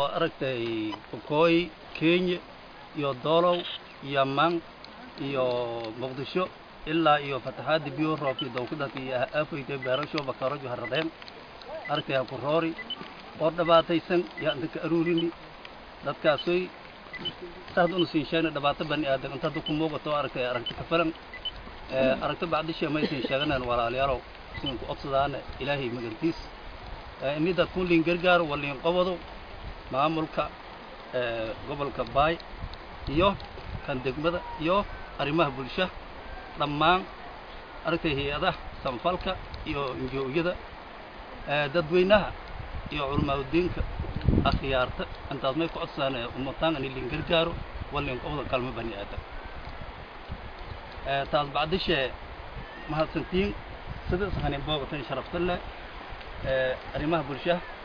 aragtay bukooy kenya iyo doolow yaman iyo muqdisho ilaa iyo fataxaadii biyo roobkii dawkadadka iyo aafaytay beerasho bakarojo haradeen aragtay ha ku roori oo dhibaataysan yaa inta ka aruurini dadkaasoy saad unu siin sheegna dhibaato bani aadan inta hadda ku muuqato aragtay aragti ka filan aragti bacdisha maysan sheeganeen walaalayaalow siin ku odsadaane ilaahay magantiis ini dadkun liin gargaaro waa liin qobado maamulka gobolka baay iyo kan degmada iyo arrimaha bulsha dhammaan aragtay hay-adaha sanfalka iyo injo-yada dadweynaha iyo culamaauddiinka akhyaarta intaas may ku codsadaan umataan ini liin gargaaro waa liin qobado kalmo bani aadan taas bacdishee mahadsantiin sida ishanin boogatan sharafta leh arrimaha bulsha